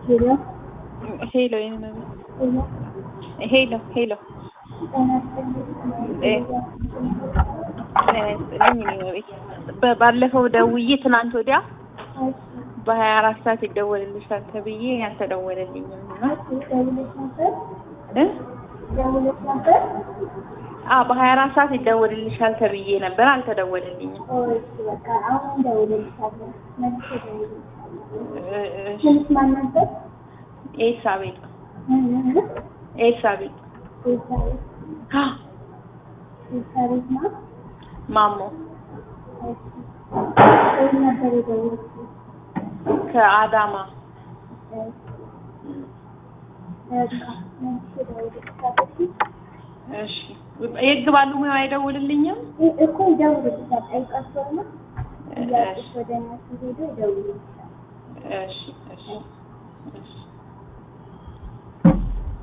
ሄሎ ሄሎ የኔ መቤት ሄሎ ሄሎ ሄሎ ጤና ይስጥልኝ። እ ጤና ይስጥልኝ የኔ መቤት በ- ባለፈው ደውዬ ትናንት ወዲያ እሺ፣ በሀያ አራት ሰዓት ይደወልልሻል ተብዬ አልተደወለልኝም እና እሺ፣ ደውለሽ ነበር? እ ደውለሽ ነበር? አዎ በሀያ አራት ሰዓት ይደወልልሻል ተብዬ ነበር አልተደወለልኝም። ኦ፣ እሺ፣ በቃ አሁን እደውልልሻለሁ። መልሼ እደውልልሻለሁ። እ- እሺ ስምሽ ማን ነበር? ኤልሳቤጥ እ- እ- እ? ኤልሳቤጥ ኤልሳቤጥ አ፣ ኤልሳቤጥ ናት? ማሞ እሺ። ከየት ነበር የደወልሽው? ከአዳማ እሺ፣ በቃ መልሼ እደውልልሻለሁ። እሺ የህግ ባለሙያው አይደውልልኝም? እ- እኮ ይደውልልሻል። ጠይቃቸውና ጥያቄሽ እሺ ወደ እነሱ ሄዶ ይደውልልሻል። እሺ እሺ እሺ